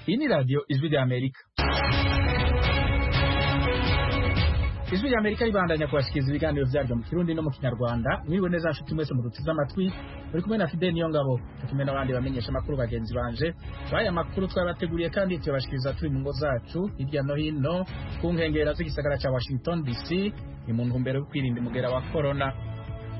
Bini Radio Ijwi rya Amerika Ijwi rya Amerika ribandanya kubashikiriza ibiganiro byaryo mu Kirundi no mu Kinyarwanda mwiriwe neza nshuti mwese muruteze amatwi muri kumwe na Fidel Niyongabo tukimenye n'abandi bamenyesha amakuru bagenzi banje baya makuru twabateguriye kandi tuyabashikiriza turi mu ngo zacu hirya no hino ku nkengera z'igisagara cya Washington DC ni mu ntumbero yo kwirinda umugera wa corona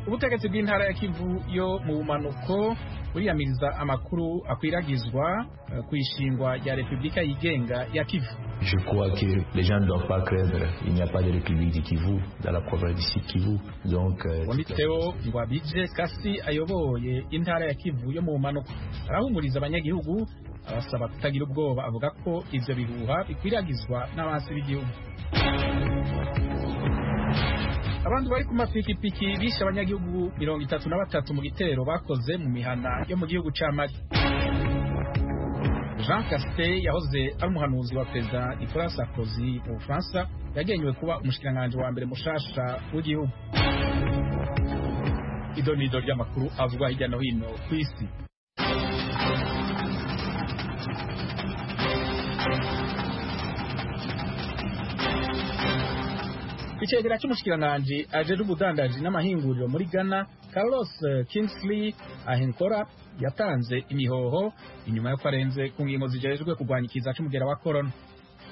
ubutegetsi bw'intara ya kivu yo mu bumanuko buriyamiriza amakuru akwiragizwa eh, kw'ishingwa rya repubulika yigenga ya kivu Je crois que les gens ne doivent pas craindre. Il n'y a pas de République du Kivu dans la province du Sud-Kivu. Donc, euh, wanditseho ngo abije kasi ayoboye intara ya kivu yo mu bumanuko arahumuriza abanyagihugu abasaba kutagira ubwoba avuga ko ivyo bihuha bikwiragizwa n'abansi b'igihugu abantu bari ku mapikipiki bishe abanyagihugu mirongo itatu na batatu mu gitero bakoze mu mihana yo mu gihugu ca mali jean caste yahoze ari umuhanuzi wa perezida nicolas sarkozy mu bufaransa yagenewe kuba umushikiranganji wa mbere mushasha w'igihugu idonido ry'amakuru avugwa hirya no hino ku isi Icegera cy'umushikiranganji ajejwe ubudandaji n'amahinguriro muri Ghana, Carlos Kingsley Ahenkora yatanze imihoho inyuma yo kwarenze ku ngingo zijejwe kurwanya ikiza c'umugera wa corona.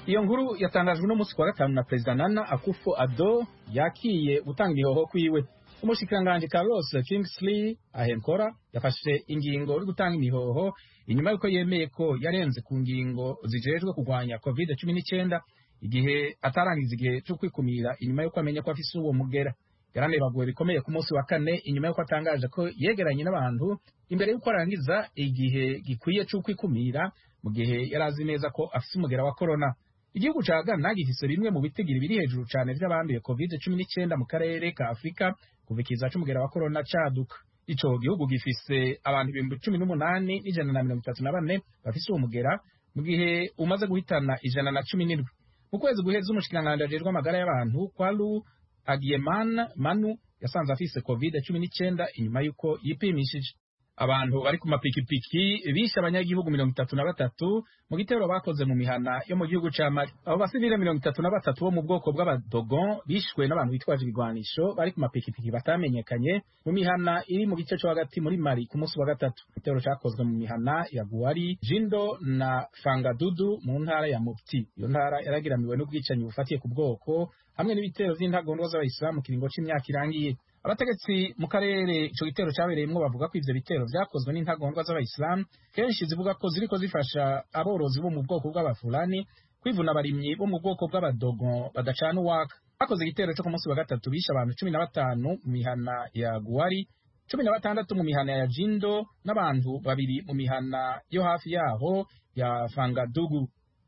Iyo nkuru yatangajwe no musi kwa gatanu na Perezida Nana Akufo-Addo yakiye gutanga ibihoho kwiwe. Umushikiranganji Carlos Kingsley Ahenkora yafashe ingingo yo gutanga imihoho inyuma yuko yemeye ko yarenze ku ngingo zijejwe kurwanya COVID-19 igihe atarangiza igihe cyo kwikumira inyuma yuko amenya ko afise uwo mugera yaranebaguwe bikomeye ku munsi wa kane inyuma yuko atangaje ko yegeranye n'abantu imbere yuko arangiza igihe gikwiye cyo kwikumira mu gihe yarazi neza ko afise umugera wa corona igihugu ca Ghana gifise bimwe mu bitigiri biri hejuru cane vy'abanduye covid 19 mu karere ka Afurika kuva ikiza c'umugera wa corona caduka ico gihugu gifise abantu ibihumbi cumi n'umunani n'ijana na mirongo itatu na bane bafise uwo mugera mu gihe umaze guhitana ijana na cumi n'indwi mu kwezi guheze umushikiranganji ajejwe amagara y'abantu kwalu agieman manu yasanze afise covid cumi n'icenda inyuma y'uko yipimishije abantu bari ku mapikipiki bishe abanyagihugu mirongo itatu na batatu mu gitero bakoze mu mihana yo mu gihugu ca mali abo basivile mirongo itatu na batatu bo mu bwoko bw'abadogon bishwe n'abantu bitwaje ibigwanisho bari ku mapikipiki batamenyekanye mu mihana iri mu gice co hagati muri mali ku munsi wa gatatu igitero cakozwe mu mihana ya guari jindo na fangadudu mu ntara ya mopti iyo ntara yarageramiwe n'ubwicanyi bufatiye ku bwoko hamwe n'ibitero vy'intagondwa z'abayisilamu mu kiringo c'imyaka irangiye abategetsi mu karere ico gitero cabereyemwo bavuga ko ivyo bitero vyakozwe n'intagondwa z'abayisilamu kenshi zivuga ko ziriko zifasha aborozi bo mu bwoko bw'abafulani kwivuna abarimyi bo mu bwoko bw'abadogon badacana uwaka bakoze igitero co ku munsi wa gatatu bishe abantu cumi na batanu mu mihana ya guari cumi na batandatu mu mihana ya jindo n'abantu babiri mu mihana yo hafi yaho ya fangadugu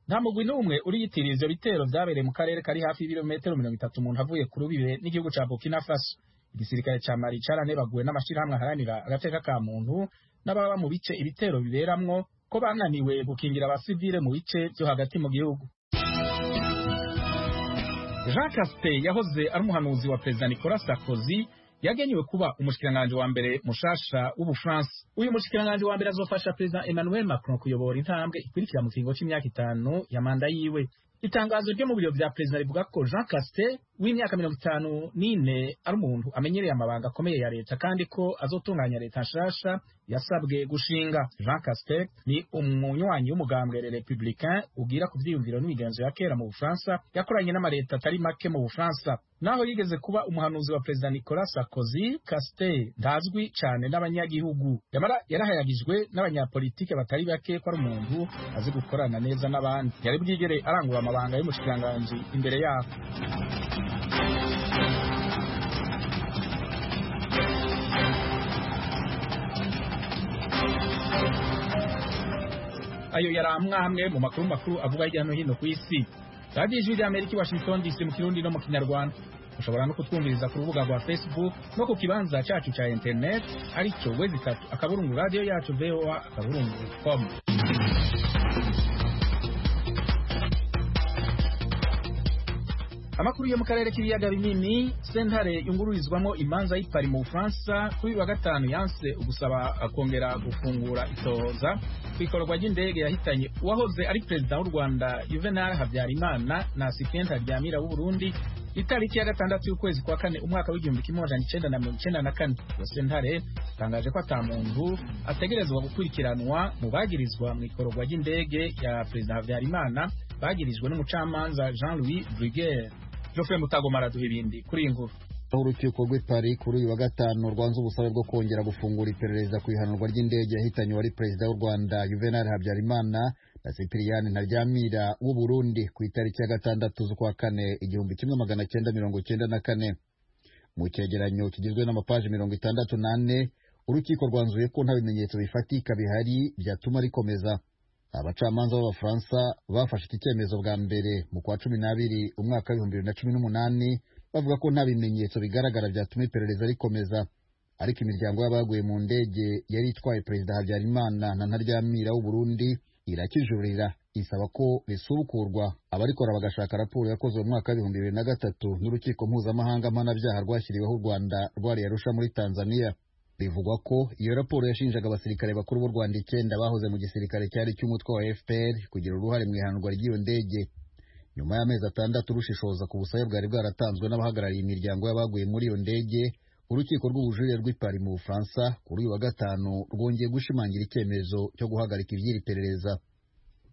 nta mugwi n'umwe uriyitiriye ivyo bitero vyabereye mu karere kari hafi y'ibirometero mirongo itatu umuntu avuye ku rubibe n'igihugu ca burkina faso igisirikare ca mari caranebaguwe n'amashirahamwe aharanira agateka ka muntu n'ababa mu bice ibitero biberamwo ko bananiwe gukingira abasivile mu bice vyo hagati mu gihugu jean caste yahoze ari umuhanuzi wa perezida nicolas sarkozy yagenewe kuba umushikiranganji wa mbere mushasha w'ubufaransa uyu mushikiranganji wa mbere azofasha perezida emmanuel macron kuyobora intambwe ikurikira mu kiringo c'imyaka itanu ya manda yiwe itangazo ryo mu biro vya perezida rivuga ko jean caste w'imyaka mirongo itanu n'ine ari umuntu amenyereye amabanga akomeye ya leta kandi ko azotunganya leta nshasha yasabwe gushinga jean caste ni umunywanyi w'umugambwe le republicain ugira ku vyiyumviro n'imigenzo ya kera mu bufaransa yakoranye n'amaleta atari make mu bufaransa naho yigeze kuba umuhanuzi wa perezida nicolas sarkozy caste ntazwi cane n'abanyagihugu yamara yarahayagijwe n'abanyapolitike batari bake ko ari umuntu azi gukorana neza n'abandi yari bwigere arangura amabanga y'umushikiranganji imbere yabo ayo yari amwe amwe mu makuru makuru avuga hirya no hino ku isi radiyo ijwi rya amerika i washington dc mu kirundi no mu kinyarwanda ushobora no kutwumviriza ku rubuga rwa facebook no ku kibanza cyacu cya internet aricyo wezi itatu akaburungu radiyo yacu voa akaburungu com amakuru yo mu karere k'ibiyaga binini sentare yungururizwamo imanza y'ipari mu bufaransa kuri wa gatanu yanse ugusaba kongera gufungura itohoza ku ikorwa ry'indege yahitanye uwahoze ari perezida w'u rwanda juvenal habyarimana na asistenta ryamira w'uburundi itariki ya gatandatu y'ukwezi kwa kane umwaka w'igihumbi kimwe amajana icenda na mirongo icenda na kane iyo sentare itangaje ko ata muntu ategerezwa gukurikiranwa mu bagirizwa mu ikorwa ry'indege ya perezida habyarimana bagirijwe n'umucamanza jean louis brugere geoffrey mutagomara duha ibindi kuri iyi nkuru aho urukiko rw'i paris kuri uyu wa gatanu rwanze ubusabe bwo kongera gufungura iperereza ku ihanurwa ry'indege yahitanye uwari perezida w'u rwanda juvenal habyarimana na cyprien ntaryamira w'uburundi ku itariki ya gatandatu z'ukwa kane igihumbi kimwe magana cyenda mirongo cyenda na kane mu cyegeranyo kigizwe n'amapaji mirongo itandatu n'ane urukiko rwanzuye ko nta bimenyetso bifatika bihari byatuma rikomeza abacamanza b'abafaransa bafashe iki cyemezo bwa mbere mu kwa cumi n'abiri umwaka w'ibihumbi bibiri na cumi n'umunani bavuga ko nta bimenyetso bigaragara byatuma iperereza rikomeza ariko imiryango y'abaguye mu ndege yari itwaye perezida habyarimana na ntaryamira w'uburundi irakijurira isaba ko risubukurwa abarikora bagashaka raporo yakozwe mu mwaka w'ibihumbi bibiri na gatatu n'urukiko mpuzamahanga mpanabyaha rwashyiriweho u rwanda rwariye arusha muri tanzania bivugwa ko iyo raporo yashinjaga abasirikare bakuru b'u rwanda icyenda bahoze mu gisirikare cyari cy'umutwe wa fpr kugira uruhare mu ihanurwa ry'iyo ndege nyuma y'amezi atandatu rushishoza ku busabe bwari bwaratanzwe n'abahagarariye imiryango y'abaguye muri iyo ndege urukiko rw'ubujurire rw'ipari mu bufaransa kuri uyu wa gatanu rwongeye gushimangira icyemezo cyo guhagarika iby'iri perereza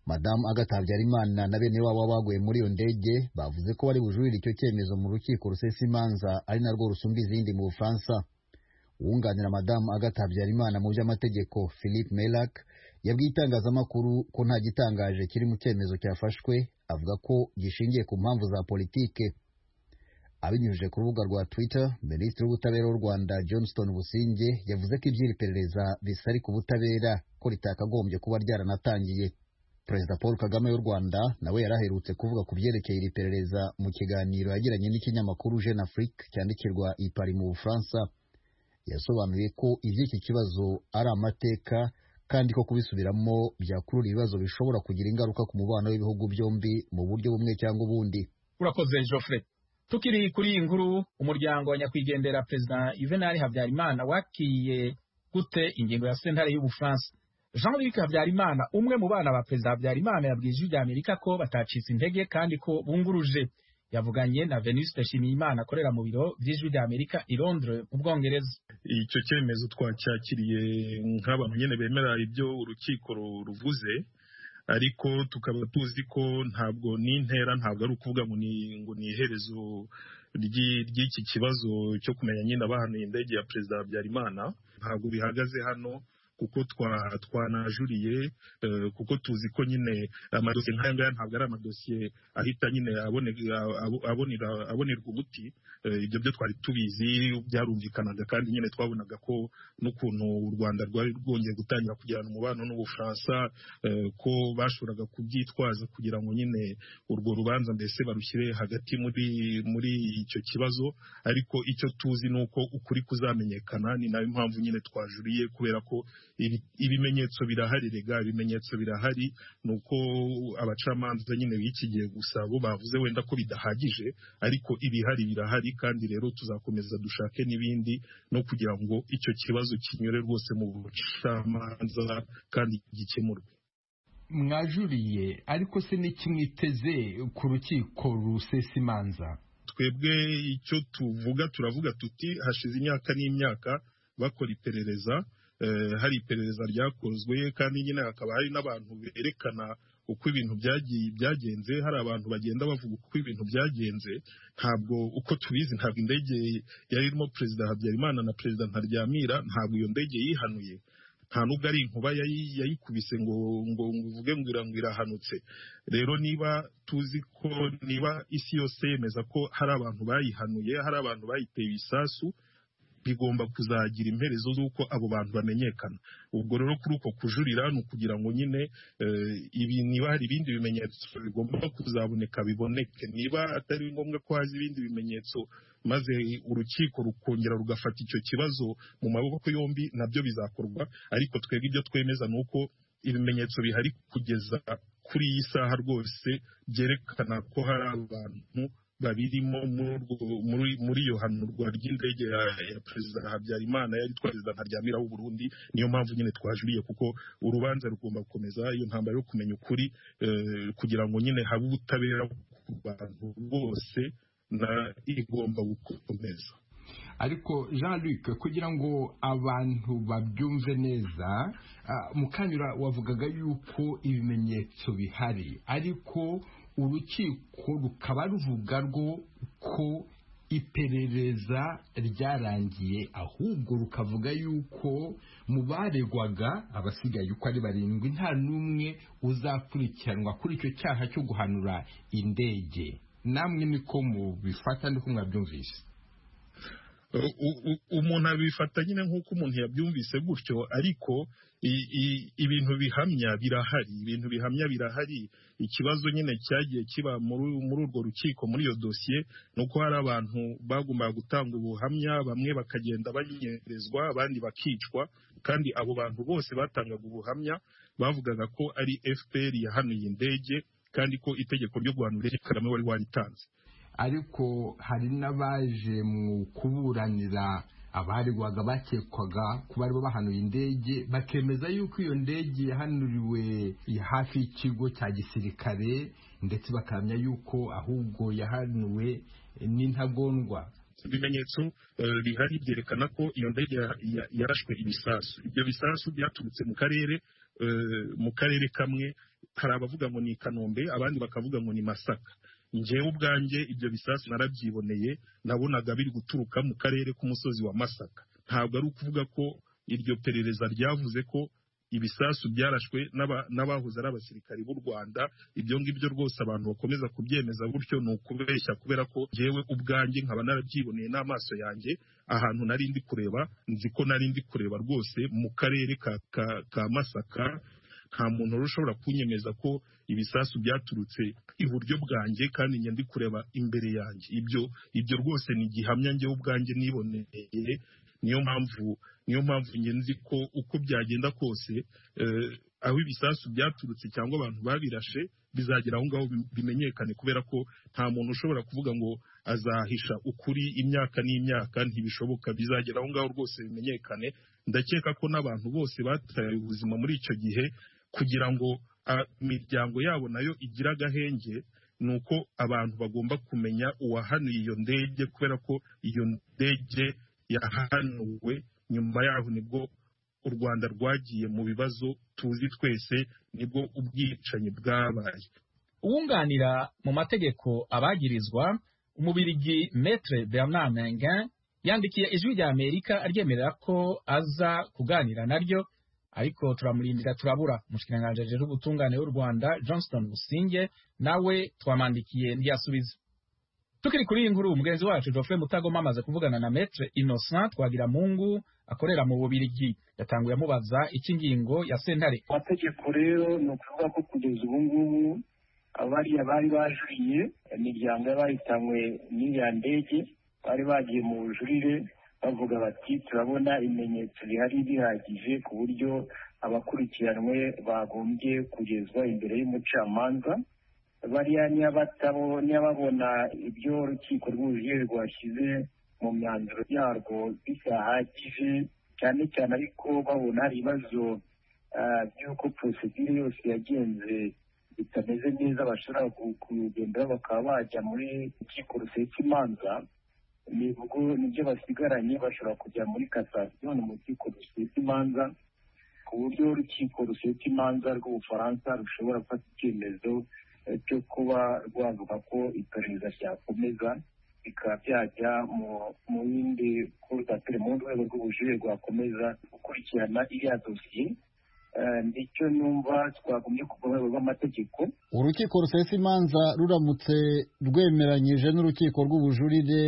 madamu agatha habyarimana na bene wabo baguye muri iyo ndege bavuze ko bari bujurire icyo cyemezo mu rukiko rusesa imanza ari narwo rusumba izindi mu bufaransa uwunganira madamu agatha habyarimana mu by'amategeko philippe melac yabwiye itangazamakuru ko nta gitangaje kiri mu cyemezo cyafashwe avuga ko gishingiye ku mpamvu za politike abinyujije ku rubuga rwa twitter minisitiri w'ubutabera w'u rwanda johnston businge yavuze ko iby'iri perereza bisari ku butabera ko ritakagombye kuba ryaranatangiye perezida paul kagame w'u rwanda nawe yari aherutse kuvuga ku byerekeye iri perereza mu kiganiro yagiranye n'ikinyamakuru jeune afrique cyandikirwa ipari mu bufaransa yasobanuye ko iby'iki kibazo ari amateka kandi ko kubisubiramo byakurura ibibazo bishobora kugira ingaruka ku mubano w'ibihugu byombi mu buryo bumwe cyangwa ubundi urakoze jofre tukiri kuri iyi nkuru umuryango wa nyakwigendera perezida juvenal habyarimana wakiriye gute ingingo ya sentare y'ubufaransa jean luc habyarimana umwe mu bana ba perezida habyarimana yabwiye ijwi rya amerika ko batacitse intege kandi ko bunguruje yavuganye na venuste nshimiyimana akorera mu biro by'ijwi rya amerika i londres mu bwongereza icyo cyemezo twacyakiriye nk'abantu nyine bemera ibyo urukiko ruvuze ariko tukaba tuzi ko ntabwo n'intera ntabwo ari ukuvuga ngo ni ngo ni iherezo ry'iki kibazo cyo kumenya nyine abahanuye indege ya perezida habyarimana ntabwo bihagaze hano kuko twanajuriye kuko tuzi ko nyine amadosiye nk'aya ngaya ntabwo ari amadosiye ahita nyine abonerwa umuti ibyo byo twari tubizi byarumvikanaga kandi nyine twabonaga ko n'ukuntu u rwanda rwari rwongeye gutangira kugirana umubano n'ubufaransa ko bashoboraga kubyitwaza kugira ngo nyine urwo rubanza mbese barushyire hagati muri muri icyo kibazo ariko icyo tuzi ni uko ukuri kuzamenyekana ni nayo mpamvu nyine twajuriye kubera ko ibimenyetso birahari rega ibimenyetso birahari ni uko abacamanza nyine bikigiye gusa bo bavuze wenda ko bidahagije ariko ibihari birahari kandi rero tuzakomeza dushake n'ibindi no kugira ngo icyo kibazo kinyure rwose mu bucamanza kandi gikemurwe mwajuriye ariko se n'iki mwiteze ku rukiko rusesa imanza twebwe icyo tuvuga turavuga tuti hashize imyaka n'imyaka bakora iperereza hari iperereza ryakozwe kandi nyine hakaba hari n'abantu berekana uko ibintu byagenze hari abantu bagenda bavuga uko ibintu byagenze ntabwo uko tubizi ntabwo indege yari irimo perezida habyarimana na perezida ntaryamira ntabwo iyo ndege yihanuye nta nubwo ari inkuba yayikubise ngo ngo uvuge ngo irahanutse rero niba tuzi ko niba isi yose yemeza ko hari abantu bayihanuye hari abantu bayiteye ibisasu bigomba kuzagira imperezo z'uko abo bantu bamenyekana ubwo rero kuri uko kujurira ni ukugira ngo nyine niba hari ibindi bimenyetso bigomba kuzaboneka biboneke niba atari ngombwa ko haza ibindi bimenyetso maze urukiko rukongera rugafata icyo kibazo mu maboko yombi nabyo bizakorwa ariko twebwe ibyo twemeza ni uko ibimenyetso bihari kugeza kuri iyi saha rwose byerekana ko hari abantu babirimo muri iyo hanurwa ry'indege ya perezida habyarimana yari perezida ntaryamira w'uburundi niyo mpamvu nyine twajuriye kuko urubanza rugomba gukomeza iyo ntambaro yo kumenya ukuri kugira ngo nyine habe ubutabera ku bantu bose na igomba gukomeza ariko jean luc kugira ngo abantu babyumve neza mukanyura wavugaga yuko ibimenyetso bihari ariko urukiko rukaba ruvuga rwo ko iperereza ryarangiye ahubwo rukavuga yuko mu baregwaga abasigaye uko ari barindwi nta n'umwe uzakurikiranwa kuri icyo cyaha cyo guhanura indege namwe niko mubifata ndiko mwabyumvise umuntu abifata nyine nk'uko umuntu yabyumvise gutyo ariko ibintu bihamya birahari ibintu bihamya birahari ikibazo nyine cyagiye kiba muri urwo rukiko muri iyo dosiye ni uko hari abantu bagombaga gutanga ubuhamya bamwe bakagenda banyerezwa abandi bakicwa kandi abo bantu bose batangaga ubuhamya bavugaga ko ari fpr yahanuye indege kandi ko itegeko ryo guhanura indege kagame wari waritanze ariko hari n'abaje mu kuburanira abaregwaga bakekwaga ko bari bahanuye indege bakemeza yuko iyo ndege yahanuriwe hafi y'ikigo cya gisirikare ndetse bakamya yuko ahubwo yahanuwe n'intagondwa ibimenyetso bihari byerekana ko iyo ndege yarashwe ibisasu ibyo bisasu byaturutse mu karere mu karere kamwe hari abavuga ngo ni i kanombe abandi bakavuga ngo ni masaka ngewe ubwanjye ibyo bisasu narabyiboneye nabonaga biri guturuka mu karere k'umusozi wa masaka ntabwo ari ukuvuga ko iryo perereza ryavuze ko ibisasu byarashwe n'abahoze ari abasirikari b'u rwanda ibyo ngibyo rwose abantu bakomeza kubyemeza gutyo ni ukubeshya kubera ko ngewe ubwanjye nkaba narabyiboneye n'amaso yanjye ahantu nari ndi kureba nzi ko nari ndi kureba rwose mu karere ka masaka nta muntu wari ushobora kunyemeza ko ibisasu byaturutse iburyo bwanjye kandi njye ndi kureba imbere yanjye ibyo ibyo rwose ni gihamya njyewe ubwanjye niboneye niyo mpamvu niyo mpamvu nzi ko uko byagenda kose aho ibisasu byaturutse cyangwa abantu babirashe bizagera aho ngaho bimenyekane kubera ko nta muntu ushobora kuvuga ngo azahisha ukuri imyaka n'imyaka ntibishoboka bizagera aho ngaho rwose bimenyekane ndakeka ko n'abantu bose bataye ubuzima muri icyo gihe kugira ngo imiryango yabo nayo igira agahenge ni uko abantu bagomba kumenya uwahanuye iyo ndege kubera ko iyo ndege yahanuwe nyuma yaho nibwo u rwanda rwagiye mu bibazo tuzi twese nibwo ubwicanyi bwabaye uwunganira mu mategeko abagirizwa umubirigi metre bernard mengen yandikiye ijwi rya amerika aryemerera ko aza kuganira naryo ariko turamurindira turabura umushikiranganji ajejwe ubutungane w'u rwanda johnston businge nawe twamandikiye ntiyasubiza tukiri kuri iyi nkuru mugenzi wacu Geoffrey Mutagoma amaze kuvugana na Maître Innocent Twagira Mungu akorera mu Bubirigi yatanguye amubaza iki ngingo ya sentare amategeko rero ni ukuvuga ko kugeza ubu ngubu abariya bari bajuriye imiryango y'abahitanwe n'iriya ndege bari bagiye mu bujurire bavuga bati turabona ibimenyetso bihari bihagije ku buryo abakurikiranwe bagombye kugezwa imbere y'umucamanza bariya ntiyababona ibyo urukiko rwujuje rwashyize mu myanzuro yarwo bidahagije cyane cyane ariko babona hari ibibazo by'uko porosedire yose yagenze bitameze neza bashobora kugenderaho bakaba bajya muri urukiko rusesa imanza nibyo basigaranye bashobora kujya muri kasasiyo ni mu rukiko rusesa imanza ku buryo urukiko rusesa imanza rw'ubufaransa rushobora gufata icyemezo cyo kuba rwavuga ko iperereza ryakomeza bikaba byajya mu yindi kurudapire mu rwego rw'ubujurire rwakomeza gukurikirana iriya dosiye nicyo numva twagombye ku rwego rw'amategeko urukiko rusesa imanza ruramutse rwemeranyije n'urukiko rw'ubujurire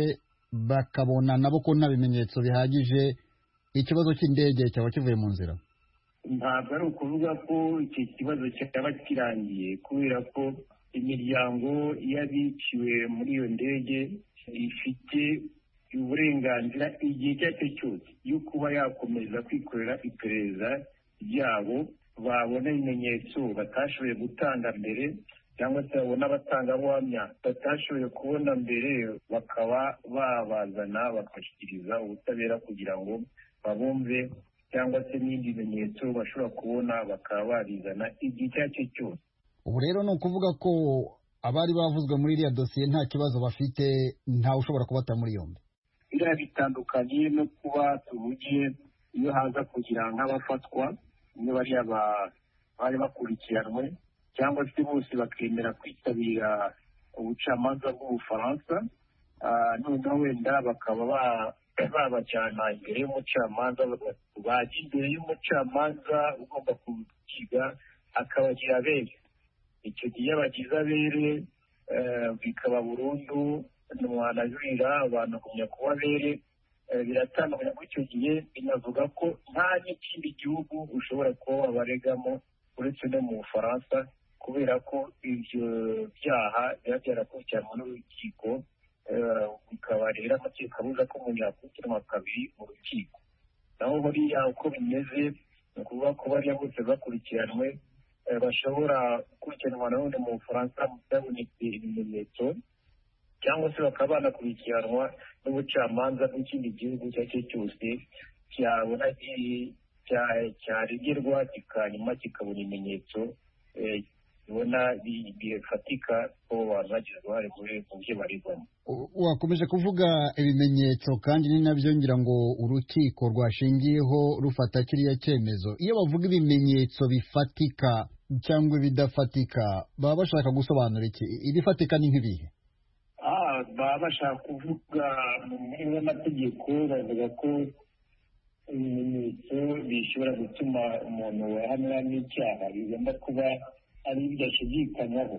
bakabona nabo ko nta bimenyetso bihagije ikibazo cy'indege cyaba kivuye mu nzira ntabwo ari ukuvuga ko iki kibazo cyaba kirangiye kubera ko imiryango y'abiciwe muri iyo ndege ifite uburenganzira igihe icyo ari cyo cyose yo kuba yakomeza kwikorera iperereza ryabo babona ibimenyetso batashoboye gutanga mbere cyangwa se babona abatangabuhamya batashoboye kubona mbere bakaba babazana bakabashyikiriza ubutabera kugira ngo babumve cyangwa se n'ibindi bimenyetso bashobora kubona bakaba babizana igihe icyo ari cyo cyose ubu rero ni ukuvuga ko abari bavuzwe muri iriya dosiye nta kibazo bafite ntawe ushobora kubata muri yombi biriya bitandukanye no kuba tuhugiye iyo haza kugira nk'abafatwa niyo bariya ba- bari bakurikiranwe cyangwa se bose bakemera kwitabira ubucamanza bw'ubufaransa Ah, noneho wenda bakaba ba- babajyana imbere y'umucamanza bajya imbere y'umucamanza ugomba kukiga akabagira abere icyo gihe iyo abagize abere eh, bikaba burundu ntiwanajurira abantu kumenya kuba abere Eh, biratandukanye kuko icyo gihe binavuga ko nta n'ikindi gihugu ushobora kuba wabaregamo uretse no mu bufaransa kubera ko ibyo byaha biba byarakurikiranwa n'urukiko eh, bikaba rero amategeko abuza ko umuntu yakurikiranwa kabiri mu rukiko naho buriya uko bimeze ni ukuvuga ko bariya bose bakurikiranwe eh, bashobora gukurikiranwa nanone mu bufaransa byabonetse ibimenyetso cyangwa se bakaba banakurikiranwa n'ubucamanza bw'ikindi gihugu icyo ari cyo cyose cyabona ki- cya- cyaregerwa kikanyuma kikabona ibimenyetso eh, bibona bi- bifatika ko abantu bagize uruhare muri mu byo baregwamo U- wakomeje kuvuga ibimenyetso kandi ni nabyo ngira ngo urukiko rwashingiyeho rufata kiriya cyemezo iyo bavuga ibimenyetso bifatika cyangwa ibidafatika baba bashaka gusobanura iki ibifatika ni nk'ibihe Ah, baba bashaka kuvuga mu mpera y'amategeko bavuga ko ibimenyetso bishobora gutuma umuntu wahamwa n'icyaha bigomba kuba ari ibyo ashidikanywaho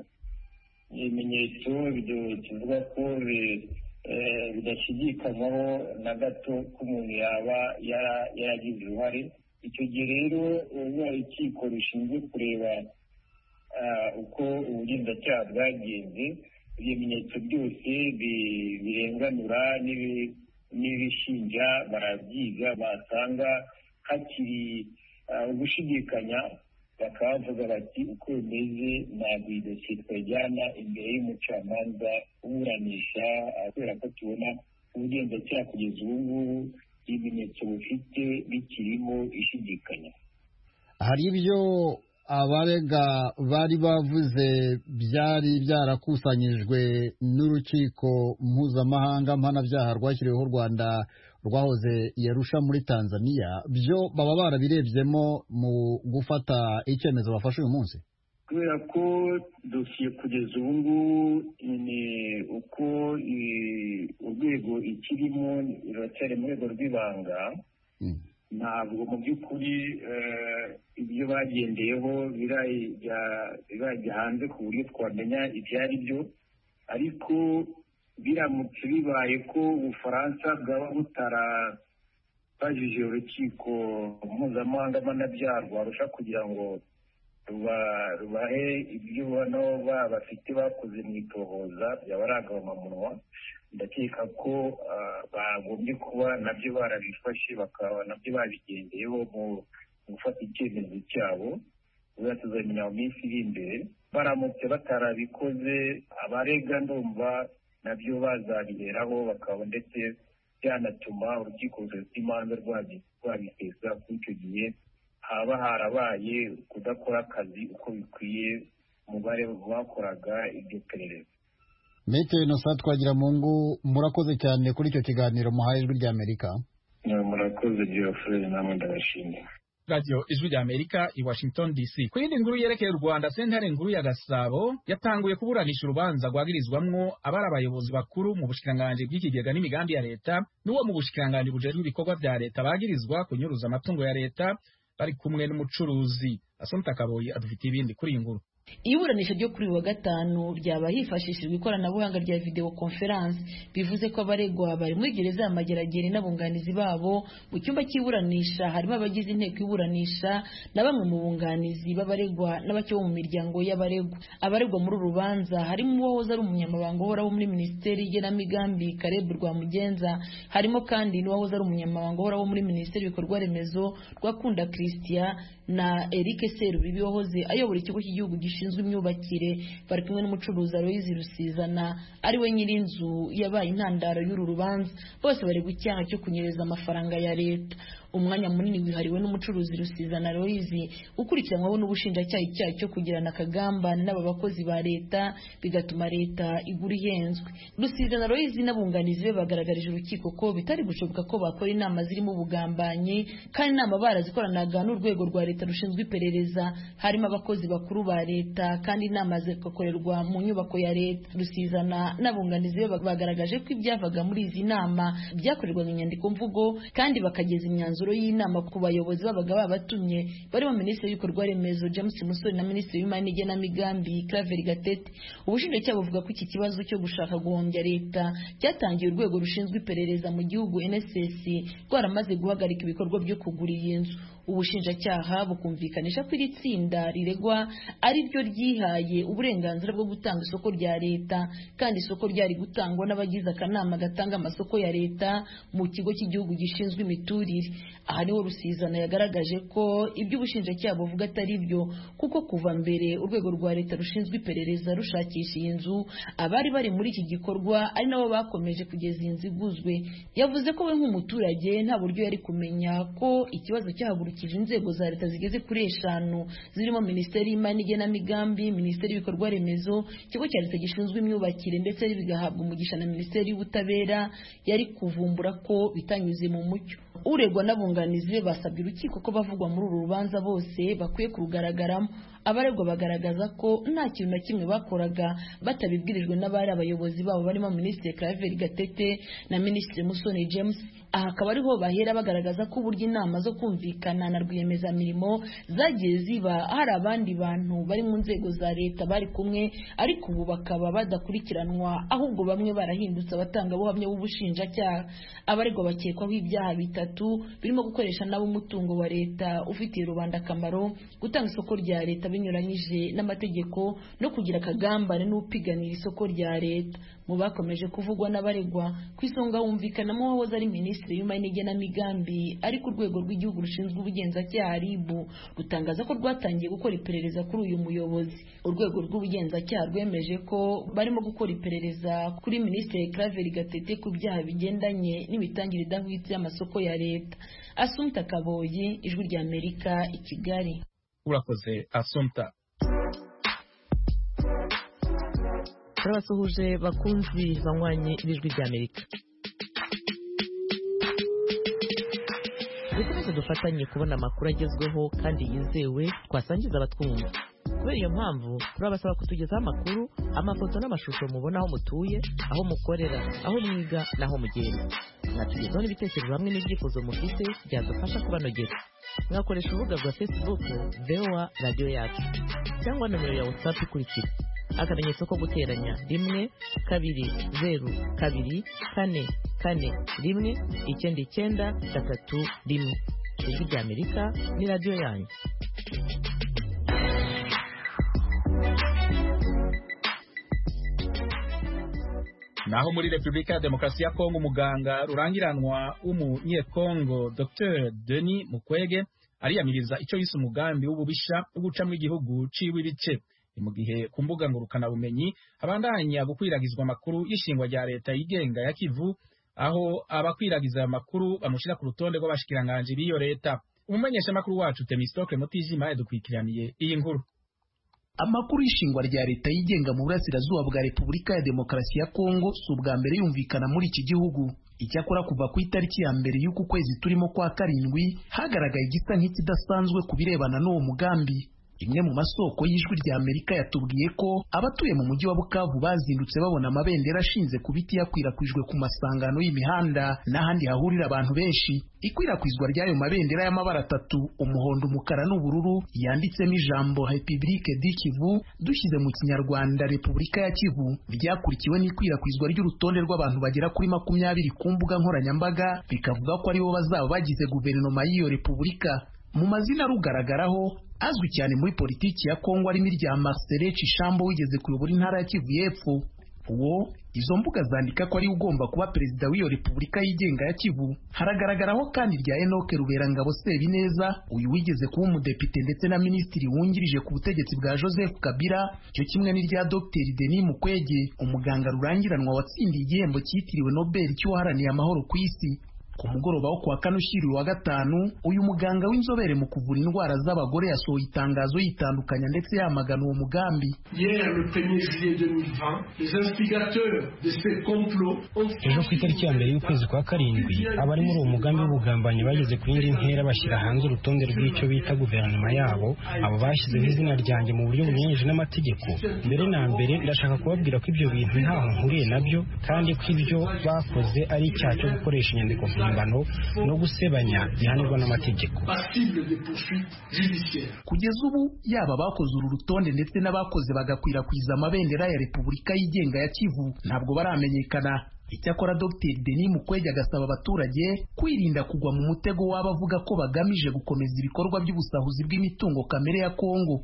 ibimenyetso bide- tuvuga ko bi- eh, bidashidikanywaho na gato ko umuntu yaba yara- yaragize uruhare icyo gihe rero uba urukiko rushinzwe kureba ah, uko ubugenzacyaha bwagenze ibimenyetso byose bi- birenganura n'ibi- n'ibishinja barabyiga basanga hakiri ah, ugushidikanya bakavuga bati uko bimeze ntabwo iyi dosiye twajyana imbere y'umucamanza uburanisha ah, kubera ko tubona ubugenzacyaha kugeza ubu ngubu ibimenyetso bufite bikirimo ishidikanya hari ibyo abarega bari bavuze byari byarakusanyijwe n'urukiko mpuzamahanga mpanabyaha rwashyiriweho u rwanda rwahoze i Arusha muri tanzania byo baba barabirebyemo mu gufata icyemezo bafashe uyu munsi kubera ko dosiye kugeza ubu ngubu ni uko i- urwego ikirimo ruracyari mu rwego rw'ibanga Mm. ntabwo mu by'ukuri eh, ibyo bagendeyeho birajya birajya hanze ku buryo twamenya ibyo ari byo ariko biramutse bibaye ko ubufaransa bwaba butara bajije urukiko mpuzamahanga mpanabyaha rwarusha kugira ngo ruba- rubahe ibyo ubona ba- bafite bakoze mu itohoza byaba ari agahamamunwa ndakeka ko ah, bagombye kuba nabyo barabifashe bakaba nabyo babigendeyeho mu mu gufata icyemezo cyabo ubona tuzamenya mu minsi iri imbere baramutse batarabikoze abarega ndumva nabyo bazabiheraho bakaba ndetse byanatuma urukiko rufite imanza rwabi- rwabisesa kuri icyo gihe haba harabaye kudakora akazi uko bikwiye umubare bakoraga iryo perereza mete inosa twagira mu ngo murakoze cyane kuri icyo kiganiro muhaye ijwi rya amerika murakoze byofurere namwe ndabashimira radiyo ijwi rya amerika i washington dc ku yindi nkuru yerekeye u rwanda sentare nkuru ya gasabo yatanguye kuburanisha urubanza rwagirizwamwo abari abayobozi bakuru mu bushikiranganji bw'ikigega n'imigambi ya leta n'uwo mu bushikiranganji bujejwe ibikorwa bya leta bagirizwa kunyuruza amatungo ya leta bari kumwe n'umucuruzi asonta kaboyi adufitiye ibindi kuri iyi nkuru iburanisha ryo kuri uyu wa gatanu ryaba hifashishijwe ikoranabuhanga rya video conference bivuze ko abaregwa bari muri gereza ya mageragere n'abunganizi babo mu cyumba cy'iburanisha harimo abagize inteko iburanisha na bamwe mu bunganizi b'abaregwa n'abake bo mu miryango y'abaregwa abaregwa muri uru rubanza harimo uwahoze ari umunyamabanga uhoraho muri minisiteri y'igenamigambi Caleb Rwamugenza harimo kandi n'uwahoze ari umunyamabanga uhoraho muri minisiteri y'ibikorwa remezo Rwakunda Christian na Eric Serubibi wahoze ayobora ikigo cy'igihugu gishinzwe rushinzwe imyubakire bari kumwe n'umucuruzi Aloyizi Rusizana ari we nyir'inzu yabaye intandaro y'uru rubanza bose bari gucyaha cyo kunyereza amafaranga ya leta umwanya munini wihariwe n'umucuruzi Rusizana Aloyizi ukurikiranwaho n'ubushinjacyaha icyaha cyo kugirana akagambane n'aba bakozi ba leta bigatuma leta igura ihenzwe Rusizana Aloyizi n'abunganizi be bagaragarije urukiko ko bitari gushoboka ko bakora inama zirimo ubugambanyi kandi inama barazikoranaga n'urwego rwa leta rushinzwe iperereza harimo abakozi bakuru ba leta kandi inama zigakorerwa mu nyubako ya leta rusizana n'abunganizi be bagaragaje ko ibyavaga muri izi nama byakorerwaga inyandiko mvugo kandi bakageza imyanzuro y'inama ku bayobozi babaga babatumye barimo minisitiri w'ibikorwa remezo james musoni na minisitiri w'imari n'igenamigambi claver gatete ubushinjacyaha buvuga ko iki kibazo cyo gushaka guhombya leta cyatangiye urwego rushinzwe iperereza mu gihugu nss rwaramaze guhagarika ibikorwa byo kugura iyi nzu ubushinjacyaha bukumvikanisha ko iri tsinda riregwa ari ryo ryihaye uburenganzira bwo gutanga isoko rya leta kandi isoko ryari gutangwa n'abagize akanama gatanga amasoko ya leta mu kigo cy'igihugu gishinzwe imiturire aha niho rusizana yagaragaje ko ibyo ubushinjacyaha buvuga atari byo kuko kuva mbere urwego rwa leta rushinzwe iperereza rushakisha iyi nzu abari bari muri iki gikorwa ari nabo bakomeje kugeza iyi nzu iguzwe yavuze ko we nk'umuturage nta buryo yari kumenya ko ikibazo cyahagurukije yashyikirije inzego za leta zigeze kuri eshanu zirimo minisiteri y'imari n'igenamigambi minisiteri y'ibikorwa remezo ikigo cya leta gishinzwe imyubakire ndetse bigahabwa umugisha na minisiteri y'ubutabera yari kuvumbura ko bitanyuze mu mucyo uregwa n'abunganizi be basabye urukiko ko bavugwa muri uru rubanza bose bakwiye kurugaragaramo abaregwa bagaragaza ko nta kintu na kimwe bakoraga batabibwirijwe n'abari abayobozi babo barimo minisitiri claver gatete na minisitiri musoni james aha akaba ariho bahera bagaragaza ko uburyo inama zo kumvikana na rwiyemezamirimo zagiye ziba hari abandi bantu bari mu nzego za leta bari kumwe ariko ubu bakaba badakurikiranwa ahubwo bamwe barahindutse abatangabuhamya b'ubushinjacyaha abaregwa bakekwaho ibyaha bitatu birimo gukoresha nabo umutungo wa leta ufitiye rubanda akamaro gutanga isoko rya leta binyuranyije n'amategeko no kugira akagambane n'upiganira isoko rya leta mu bakomeje kuvugwa n'abaregwa ku isonga humvikanamo uwahoze ari minisitiri w'imari n'igenamigambi ariko urwego rw'igihugu rushinzwe ubugenzacyaha rib rutangaza ko rwatangiye gukora iperereza kuri uyu muyobozi urwego rw'ubugenzacyaha rwemeje ko barimo gukora iperereza kuri minisitiri claver gatete ku byaha bigendanye n'imitangire idahwitse y'amasoko ya leta asumta kaboyi ijwi rya amerika i kigali urakoze asumta turabasuhuje bakunzi banywanye n'ijwi ry'amerika dukomeze dufatanye kubona amakuru agezweho kandi yizewe twasangiza abatwumva kubera iyo mpamvu turabasaba kutugezaho amakuru amafoto n'amashusho mubona aho mutuye aho mukorera aho mwiga n'aho mugenda mwatugezaho n'ibitekerezo hamwe n'ibyifuzo mufite byadufasha kubanogera mwakoresha urubuga rwa facebook voa radiyo yacu cyangwa nomero ya whatsapp ikurikira akamenyetso ko guteranya rimwe kabiri zeru kabiri kane kane rimwe icyenda icyenda gatatu rimwe ijwi rya amerika ni radiyo yanyu naho muri repubulika ya demokarasi ya kongo umuganga rurangiranwa w'umunyekongo dr denis mukwege ariyamiriza icyo yise umugambi w'ububisha wo gucamo igihugu uciwe ibice ni mu gihe ku mbuga ngurukanabumenyi habandanya gukwiragizwa amakuru y'ishingwa rya leta yigenga ya kivu aho abakwiragiza aya makuru bamushyira ku rutonde rw'abashikiranganji b'iyo leta umumenyeshamakuru wacu temistokle mutijima yadukurikiraniye iyi nkuru amakuru y'ishingwa rya leta yigenga mu burasirazuba bwa repubulika ya demokarasi ya kongo si ubwa mbere yumvikana muri iki gihugu icyakora kuva ku itariki ya mbere y'uku kwezi turimo kwa karindwi hagaragaye igisa nk'ikidasanzwe ku birebana n'uwo mugambi imwe mu masoko y'ijwi rya amerika yatubwiye ko abatuye mu mujyi wa bukavu bazindutse babona amabendera ashinze ku biti yakwirakwijwe ku masangano y'imihanda n'ahandi hahurira abantu benshi ikwirakwizwa ry'ayo mabendera y'amabara atatu umuhondo umukara n'ubururu yanditsemo ijambo repibulike di kivu dushyize mu kinyarwanda repubulika ya kivu ryakurikiwe n'ikwirakwizwa ry'urutonde rw'abantu bagera kuri makumyabiri ku mbuga nkoranyambaga bikavuga ko aribo bazaba bagize guverinoma y'iyo repubulika mu mazina arugaragaraho azwi cyane muri politiki ya Kongo arimo irya Marcelin Cishambo wigeze kuyobora intara ya Kivu y'Epfo uwo izo mbuga zandika ko ari ugomba kuba perezida w'iyo repubulika yigenga ya Kivu haragaragaraho kandi irya Enoch Ruberangabo Sebineza uyu wigeze kuba umudepite ndetse na minisitiri wungirije ku butegetsi bwa Joseph Kabila cyo kimwe n'irya Dr Denis Mukwege umuganga rurangiranwa watsindiye igihembo cyitiriwe Nobel cy'uwaharaniye amahoro ku isi ku mugoroba wo kuwa kane ushyiriwe wa gatanu uyu muganga w'inzobere mu kuvura indwara z'abagore yasohoye itangazo yitandukanya ndetse yamagana uwo mugambi ejo ku itariki ya mbere y'ukwezi kwa karindwi abari muri uwo mugambi w'ubugambanyi bageze ku yindi ntera bashyira hanze urutonde rw'icyo bita guverinoma yabo abo bashyizeho izina ryanjye mu buryo bunyuranyije n'amategeko mbere na mbere ndashaka kubabwira ko ibyo bintu ntaho nkuriye nabyo kandi ko ibyo bakoze ari icyaha cyo gukoresha inyandiko no gusebanya gihanirwa n'amategeko kugeza ubu yaba abakoze uru rutonde ndetse n'abakoze bagakwirakwiza amabendera ya repubulika yigenga ya kivu ntabwo baramenyekana icyakora dr denis mukwege agasaba abaturage kwirinda kugwa mu mutego w'abavuga ko bagamije gukomeza ibikorwa by'ubusahuzi bw'imitungo kamere ya kongo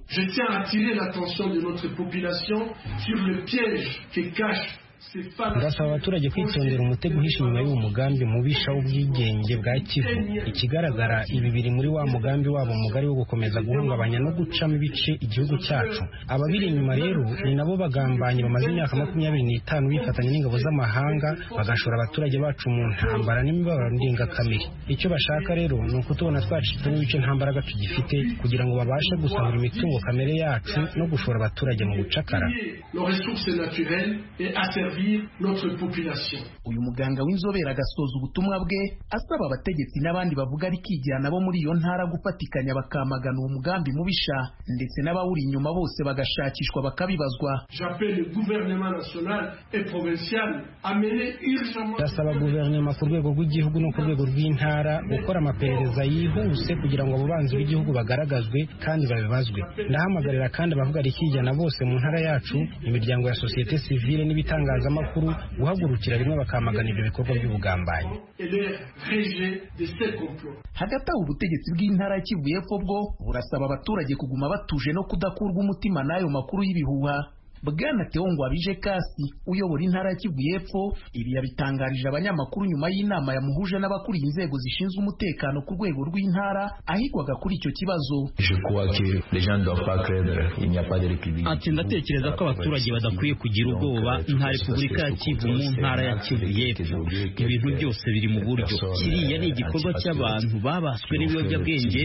ndasaba abaturage kwitondera umutego uhishe inyuma y'uwo mugambi mubisha w'ubwigenge bwa kivu ikigaragara ibi biri muri wa mugambi wabo mugari wo gukomeza guhungabanya no gucamo ibice igihugu cyacu ababiri inyuma rero ni nabo bagambanyi bamaze imyaka makumyabiri n'itanu bifatanya n'ingabo z'amahanga bagashora abaturage bacu mu ntambara n'imibabaro ndengakamere icyo bashaka rero ni ukutubona twacitsemo ibice nta mbaraga tugifite kugira ngo babashe gusahura imitungo kamere yacu no gushora abaturage mu gucakara uyu muganga w'inzobere agasoza ubutumwa bwe asaba abategetsi n'abandi bavuga arikigira nabo muri iyo ntara gufatikanya bakamagana uwo mugambi mubisha ndetse n'abawuri inyuma bose bagashakishwa bakabibazwa ndasaba guverinoma ku rwego rw'igihugu no ku rwego rw'intara gukora amaperereza yihuse kugira ngo abo banzi b'igihugu bagaragazwe kandi babibazwe ndahamagarira kandi abavuga arikijyana bose mu ntara yacu imiryango ya sosiyete sivile n'ibitangazamakuru guhagurukira rimwe bakamagana ibyo bikorwa by'ubugambanyi hagati aho ubutegetsi bw'intara ya kivu y'epfo bwo burasaba abaturage kuguma batuje no kudakurwa umutima n'ayo makuru y'ibihuha bwana teo ngwabije kasi uyobora intara ya kivu y'epfo ibi yabitangarije abanyamakuru nyuma y'inama yamuhuje n'abakuriye inzego zishinzwe umutekano ku rwego rw'intara ahigwaga kuri icyo kibazo Je crois que les gens ne doivent pas craindre, il n'y a pas de république. ati ndatekereza ko abaturage badakwiye kugira ubwoba nta repubulika ya kivu mu ntara ya kivu y'epfo ibintu byose biri mu buryo kiriya ni igikorwa cy'abantu babaswe n'ibiyobyabwenge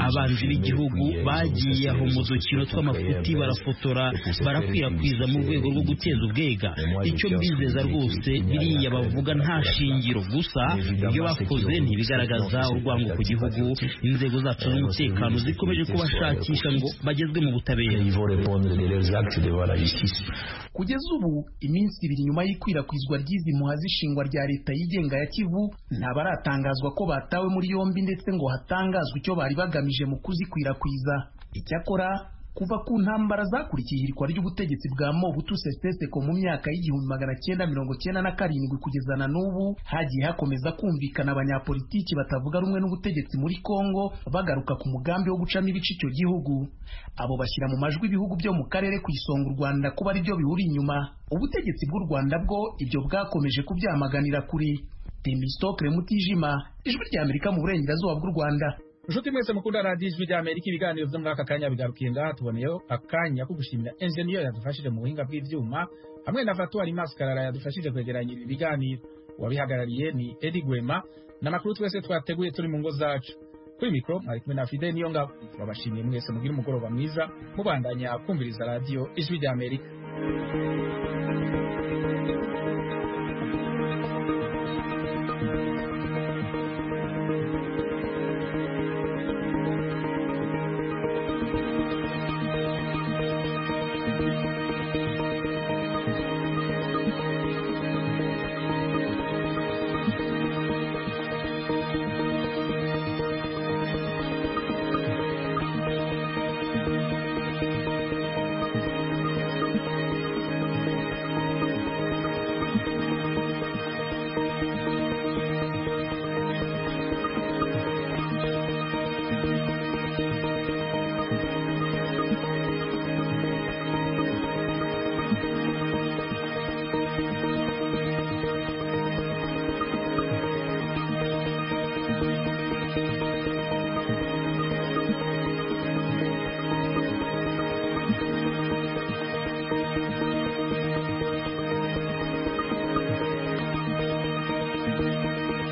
abanzi b'igihugu bagiye aho mu dukino tw'amafuti barafotora barakwirakwiza mu rwego rwo guteza ubwega icyo mbizeza rwose biriya bavuga nta shingiro gusa ibyo bakoze ntibigaragaza urwango ku gihugu inzego zacu z'umutekano zikomeje kubashakisha ngo bagezwe mu butabera Ils vont répondre de leurs actes devant la justice. kugeza ubu iminsi ibiri nyuma y'ikwirakwizwa ry'izi muha z'ishingwa rya leta yigenga ya kivu ntabaratangazwa ko batawe muri yombi ndetse ngo hatangazwe icyo bari bagamije mu kuzikwirakwiza icyakora kuva ku ntambara zakurikiye ihirikwa ry'ubutegetsi bwa mobutu seseseko mu myaka y'igihumbi magana cyenda mirongo cyenda na karindwi kugeza na n'ubu hagiye hakomeza kumvikana abanyapolitiki batavuga rumwe n'ubutegetsi muri kongo bagaruka ku mugambi wo gucamo ibice icyo gihugu abo bashyira mu majwi ibihugu byo mu karere ku isonga u rwanda kuba ari byo bihura inyuma ubutegetsi bw'u rwanda bwo ibyo bwakomeje kubyamaganira kure temistokre mutijima ijwi rya amerika mu burengerazuba bw'u rwanda inshuti mwese mukunda radiyo ijwi rya amerika ibiganiro byo muri aka kanya bigarukiye ngaha tuboneyeho akanya ko gushimira enjeniyeri yadufashije mu buhinga bw'ibyuma hamwe na fatuwari masikarara yadufashije kwegeranya ibi biganiro uwabihagarariye ni edi gwema ni amakuru twese twateguye turi mu ngo zacu kuri mikoro mwari kumwe na fide niyo ngabo turabashimiye mwese mugire umugoroba mwiza mubandanya kumviriza radiyo ijwi rya amerika